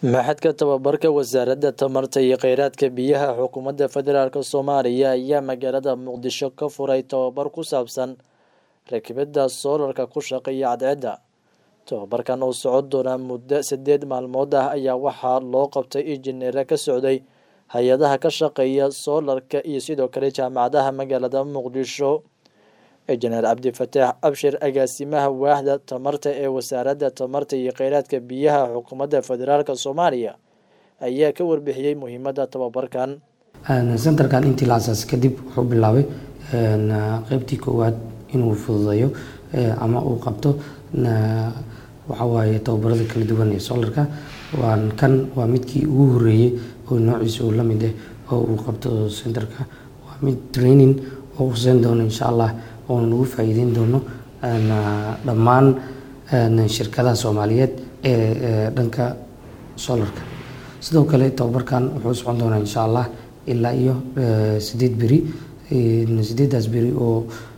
Maxadka tababarka wasaaradda tamarta iyo kheyraadka biyaha xukuumadda federaalk soomaaliya ayaa magaalada muqdisho ka furay tababar ku saabsan rakibidda soolarka ku shaqeeya cadceedda tababarkan oo socon doona muddo sideed maalmood ah ayaa waxaa loo qabtay injineero ka socday hay-adaha ka shaqeeya soolarka iyo sidoo kale jaamacadaha magaalada muqdisho injineer cabdifataax abshir agaasimaha waaxda tamarta ee wasaaradda tamarta iyo kheyraadka biyaha xukuumadda federaalk soomaaliya ayaa ka warbixiyey muhiimadda tababarkan sentarkan intii la asaasay kadib wuxuu bilaabay qeybtii koowaad inuu fududeeyo ama uu qabto waxawaaye tababarada kala duwan ee soolarka waan kan waa midkii ugu horeeyey oo noociisa uu la mid ah oo uu qabto sentarka waa mid training oo huseyn doono insha allah oona nagu faa'iideyn doono dhammaan shirkadaha soomaaliyeed ee dhanka soolarka sidoo kale tababarkan wuxuu socon doonaa insha allah ilaa iyo sideed beri sideedaas beri oo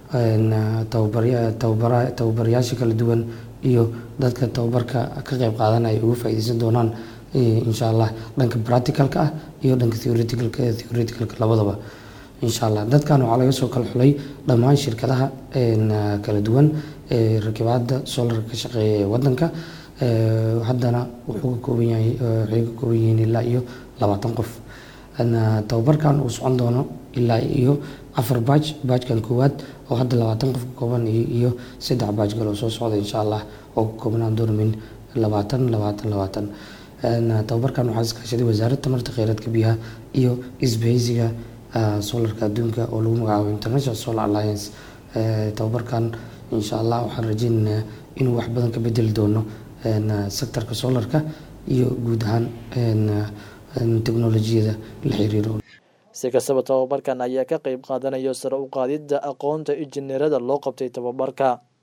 tababarayaasha kala duwan iyo dadka tababarka ka qeyb qaadanaya uga faa'iideysan doonaan insha allah dhanka practicalka ah iyo dhanka theoreticalka theoreticalka labadaba insha allah dadkan waxaa laga soo kala xulay dhammaan shirkadaha kala duwan ee rakibaadda soolarka ka shaqeeya ee wadanka haddana wuxuu ka kooban yahay waxay ka kooban yihiin ilaa iyo labaatan qof tababarkan uu socon doono ilaa iyo afar baaj baajkan koowaad oo hadda labaatan qof ka kooban iyo saddex baaj kaloo soo socda insha allah oo ka koobnaan doona min labaatan labaatan labaatan tababarkan waxaa iskaashaday wasaaradda tamarta kheyraadka biyaha iyo isbahaysiga soolarka adduunka oo lagu magacaabo international solar alliance tababarkan insha allah waxaan rajeynaynaa inuu wax badan ka bedeli doono sectorka soolarka iyo guud ahaan teknolojiyada la xiriiro si kastaba tababarkan ayaa ka qeyb qaadanayo sare u qaadidda aqoonta injineerada loo qabtay tababarka